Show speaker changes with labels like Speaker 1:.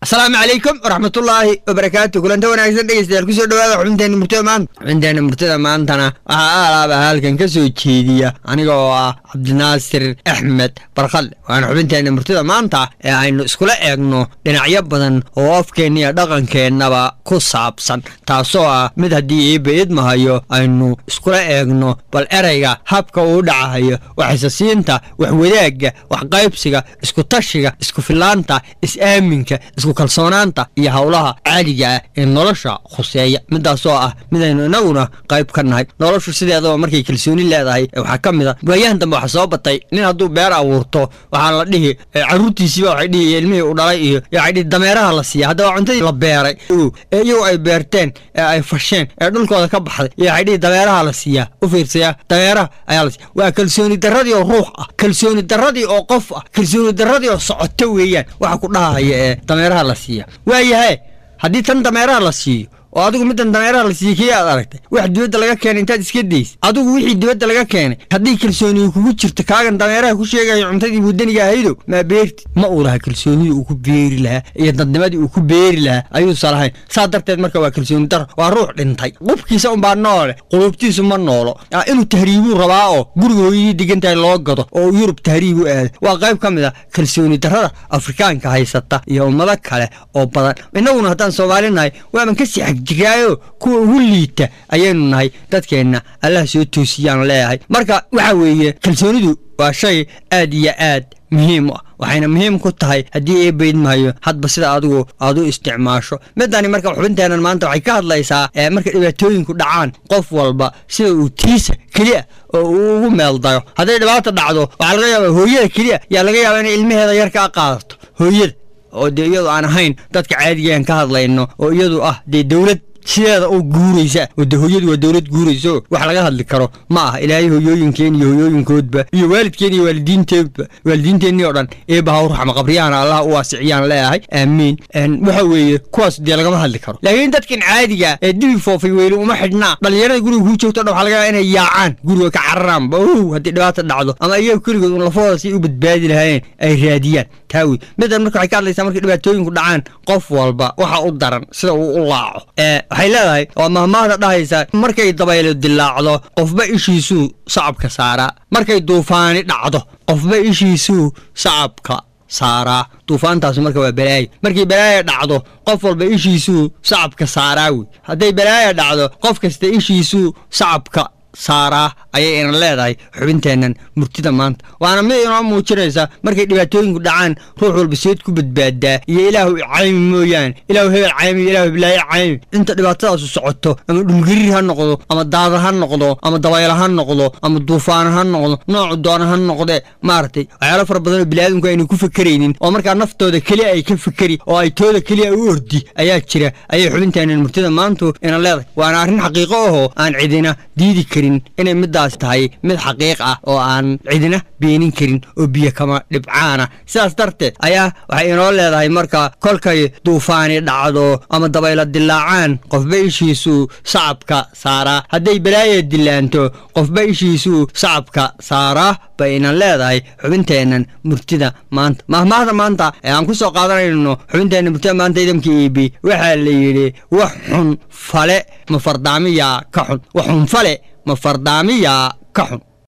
Speaker 1: asalaamu calaykum waraxmatullaahi wabarakaatu kulanta wanaagsan dhegeystayaal kusoo dhawaada xubinteena murtada maanta xubinteena murtada maantana waxaa aalaaba halkan ka soo jeediya aniga oo ah cabdinaasir axmed barkadle waana xubinteena murtada maanta ee aynu iskula eegno dhinacyo badan oo afkeenna iyo dhaqankeennaba ku saabsan taasoo ah mid haddii iiba idmahayo aynu iskula eegno bal ereyga habka uu dhacahayo waxisasiinta waxwadaagga waxqaybsiga iskutashiga iskufilaanta is-aaminka isku kalsoonaanta iyo howlaha caadiga ah ee nolosha khuseeya midaasoo ah midaynu inaguna qayb ka nahay noloshu sideedaba markay kalsooni leedahay waxaa ka mid a waayahan dambe waxaa soo batay nin hadduu beer abuurto waxaa la dhihi caruurtiisiiba waxay dhihi ilmihii u dhalay iyo waxay dhihi dameeraha la siiya haddaba cuntadii la beeray ee iyagu ay beerteen ee ay fasheen ee dhulkooda ka baxday iyo waxay dhihi dameeraha la siiyaa u fiirsaya dameeraha ayaa la siiya waa kalsooni darradii oo ruux ah kalsooni darradii oo qof ah kalsooni darradii oo socoto weeyaan waxa ku dhahaya ee dameeraha la siiya waayahay haddii tan dameeraha la siiyo oo adigu middan dameeraha la siiyey kii aad aragtay wax dibadda laga keenay intaad iska daysa adigu wixii dibadda laga keenay haddii kalsooniga kugu jirto kaagan dameeraha ku sheegayo cuntadii wadaniga ahaydo maa beerti ma uu laha kalsoonidii uu ku beeri lahaa iyo dadnimadii uu ku beeri lahaa ayuusa lahayn saa darteed marka waa kalsooni daro waa ruux dhintay qubkiisa unbaa noole qulubtiisu ma noolo inuu tahriibuu rabaa oo guriga hooyadii degantahay loo gado oo yurub tahriib u aado waa qayb ka mid a kalsooni darrada afrikaanka haysata iyo ummado kale oo badan innaguna haddaan soomaali nahay waaban ka sii jiraayo kuwa ugu liita ayaynu nahay dadkeenna allah soo toosiyaan leeyahay marka waxa weeye kalsoonidu waa shay aad iyo aad muhiim u ah waxayna muhiim ku tahay haddii ee baydmahayo hadba sida adigu aad u isticmaasho midani marka xubinteennan maanta waxay ka hadlaysaa marka dhibaatooyinku dhacaan qof walba sida uu tiisa keliya oo uu ugu meeldayo hadday dhibaata dhacdo waxaa laga yaaba hooyada keliya yaa laga yaaba inay ilmaheeda yar ka qaadato hooyada oo dee iyadu aan ahayn dadka caadigaan ka hadlayno oo iyadu ah dee dowlad sideeda oo guuraysa oo de hooyadu waa dowlad guurayso wax laga hadli karo ma ah ilaahay hooyooyinkeen iyo hooyooyinkoodba iyo waalidkeen iyo waalidiinteedba waalidiinteennii oo dhan eeba haw raxma qabriyahana allah u waasiciyaan leeyahay aamiin waxa weeye kuwaas dee lagama hadli karo laakiin dadkan caadiga ee dibi foofay weyli uma xidhnaa dhallinyarada guriga kuu joogto dhan waxa laga yaaba inay yaacaan guriga ka cararaanba ow haddii dhibaata dhacdo ama iyaga keligood un lafahooda si u badbaadi lahaayeen ay raadiyaan taa wey middan marka waxay ka hadlaysaa markay dhibaatooyinku dhacaan qof walba waxa u daran sida uu u laaco waxay leedahay waa mahmaahda dhahaysa markay dabaylo dilaacdo qofba ishiisuu sacabka saaraa markay duufaani dhacdo qofba ishiisuu sacabka saaraa duufaantaas marka waa balaayo markay balaaya dhacdo qof walba ishiisuu sacabka saaraa wey hadday balaaya dhacdo qof kasta ishiisuu sacabka saaraa ayay ina leedahay xubinteennan murtida maanta waana mid inoo muujinaysa markay dhibaatooyinku dhacaan ruux walba seed ku badbaadaa iyo ilaahu caymi mooyaane ilaahu hebel caymi ilaahu heblaaye caymi inta dhibaatadaasu socoto ama dhulgariir ha noqdo ama daadar ha noqdo ama dabaylo ha noqdo ama duufaano ha noqdo noocu doona ha noqdee maaragtay waxyaalo fara badanoo biniaadamku aynu ku fakeraynin oo markaa naftooda keliya ay ka fakeri oo ay tooda keliya u ordi ayaa jira ayay xubinteennan murtida maantu ina leedahay waana arrin xaqiiqo ahoo aan cidina diidi karin inay midaas tahay mid xaqiiq ah oo aan cidina beenin karin oo biyo kama dhibcaana sidaas darteed ayaa waxay inoo leedahay marka kolkay duufaani dhacdo ama dabaylo dilaacaan qofba ishiisuu sacabka saaraa hadday balaaya dilaanto qofba ishiisuu sacabka saaraa bay inan leedahay xubinteennan murtida maanta mahmaahda maanta ee aan ku soo qaadanayno xubinteenna murtida maanta idamka iibi waxaa la yidhi wax xun fale ma fardaamiyaa ka xun wax xun fale ma fardaamiyaa ka xun